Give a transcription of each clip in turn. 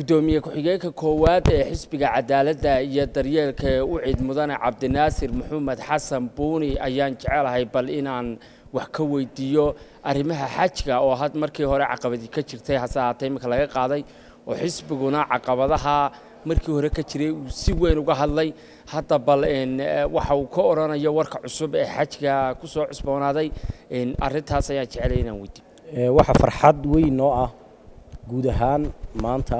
gudoomiye ku-xigeenka koowaad ee xisbiga cadaaladda iyo daryeelka ee u ciid mudane cabdinaasir maxamed xasan buuni ayaan jecelahay bal inaan wax ka weydiiyo arrimaha xajka oo had markii hore caqabadi ka jirtay hase ahaatee iminka laga qaaday oo xisbiguna caqabadaha markii hore ka jiray uu si weyn uga hadlay hadda bal waxa uu ka odhanayo warka cusub ee xajka ku soo cusboonaaday arrintaas ayaan jecelay inaan weydiiyo waxa farxad weyn noo ah guud ahaan maanta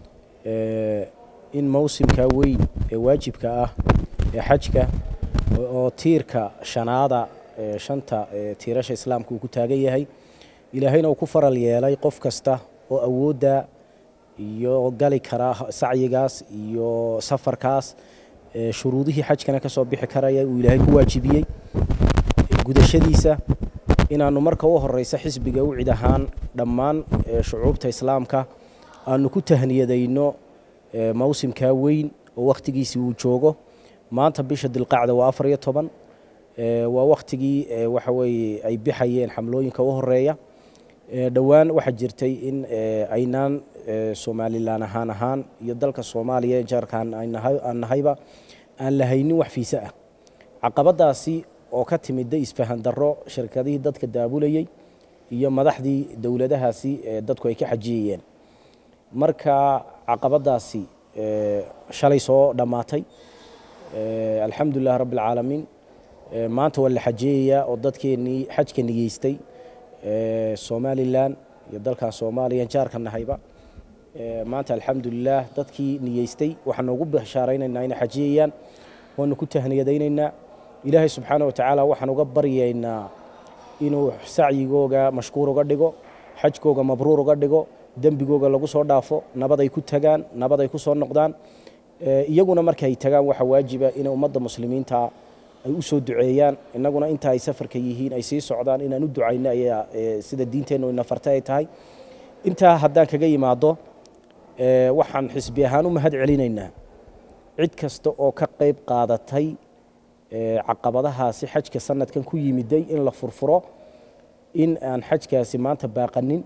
in mawsimka weyn ee waajibka ah ee xajka oo tiirka shanaada shanta tiirasha islaamka uu ku taagan yahay ilaahayna uu ku faral yeelay qof kasta oo awoodda iyo gali kara sacyigaas iyo safarkaas shuruudihii xajkana ka soo bixi karaya uu ilaahay ku waajibiyey gudashadiisa inaannu marka u horeysa xisbiga u cid ahaan dhammaan shucuubta islaamka aanu ku tahniyadayno mawsimkaa weyn oo wakhtigiisii uu joogo maanta bisha dilqacda waa afar iyo toban waa wakhtigii waxa weeye ay bixayeen xamlooyinka u horeeya dhowaan waxaa jirtay in aynaan somalilan ahaan ahaan iyo dalka soomaaliya jaarkaan aan nahayba aan lahaynin wax fiise ah caqabadaasi oo ka timida isfahan darro shirkadihii dadka daabulayey iyo madaxdii dowladahaasi dadku ay ka xajiyayeen marka caqabadaasi shalay soo dhammaatay alxamdulilah rabbi alcaalamiin maanta waa la xajeeyayaa oo dadkeennii xajka nigeystay somalilan iyo dalkan soomaaliya jaarka nahayba maanta alxamdulilah dadkii nigeystay waxaan noogu bashaaraynaynaa inay xajiyayaan waanu ku tahniyadaynaynaa ilaahay subxaana wa tacaala waxaan uga baryaynaa inuu sacyigooga mashkuur uga dhigo xajkooga mabruur uga dhigo dembigooga lagu soo dhaafo nabad ay ku tagaan nabad ay ku soo noqdaan iyaguna markaay tagaan waxa waajiba inay ummadda muslimiinta ay u soo duceeyaan innaguna inta ay safarka yihiin ay sii socdaan inaan u ducayno ayaa sida diinteennu ina fartay ay tahay intaa haddaan kaga yimaado waxaan xisbi ahaan u mahad celinaynaa cid kasta oo ka qayb qaadatay caqabadahaasi xajka sanadkan ku yimiday in la furfuro in aan xajkaasi maanta baaqanin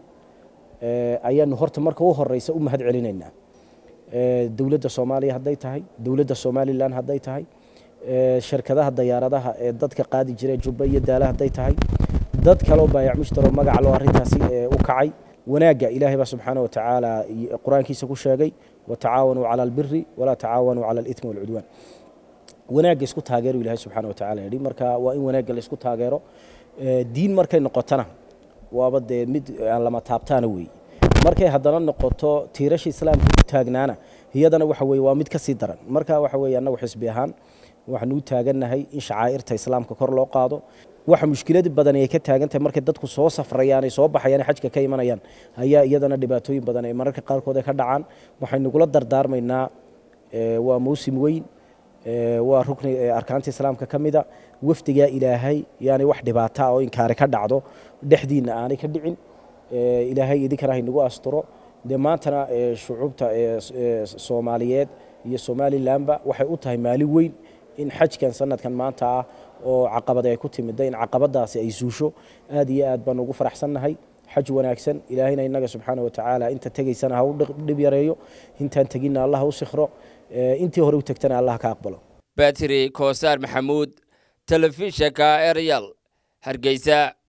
ayaanu horta marka u horeysa u mahad celinaynaa dowladda soomaaliya hadday tahay dowladda somalilan hadday tahay shirkadaha dayaaradaha ee dadka qaadi jira jubba iyo daala hadday tahay dad kaleo baayac mushtaroo magaca loo arrintaasi u kacay wanaagga ilaahay baa subxaana wa tacaala qur-aankiisa ku sheegay watacaawanuu cala albiri walaa tacaawanuu cala alitmi walcudwaan wanaagga isku taageero ilahay subxaana wa tacala yidhi marka waa in wanaagga la isku taageero diin markay noqotona waaba dee mid aan lama taabtaana weeye markay haddana noqoto tiirasha islaamka ku taagnaana iyadana waxa weye waa mid ka sii daran marka waxa weye annagu xisbi ahaan waxaanu u taagannahay in shacaa'irta islaamka kor loo qaado waxa mushkilad badan ay ka taagan tahay markay dadku soo safrayaan ay soo baxayaan xajka ka imanayaan ayaa iyadana dhibaatooyin badan ay mararka qaarkood ay ka dhacaan waxaynugula dardaarmaynaa waa mawsim weyn waa rukni arkaanta islaamka ka mida wafdigaa ilaahay yaani wax dhibaata oo inkaari ka dhacdo dhexdiinna aanay ka dhicin ilaahay idinkana haynagu asturo dee maantana shucuubta soomaaliyeed iyo somalilanba waxay u tahay maali weyn in xajkan sanadkan maanta ah oo caqabad ay ku timida in caqabadaasi ay suusho aad iyo aad baan ugu faraxsannahay xaj wanaagsan ilaahayna innaga subxaana watacaala inta tegaysana ha u dhib yareeyo intaan teginna allah u sikhro intii hore u tegtana allah ka aqbalo batri koosaar maxamuud telefishinka eryal hargeysa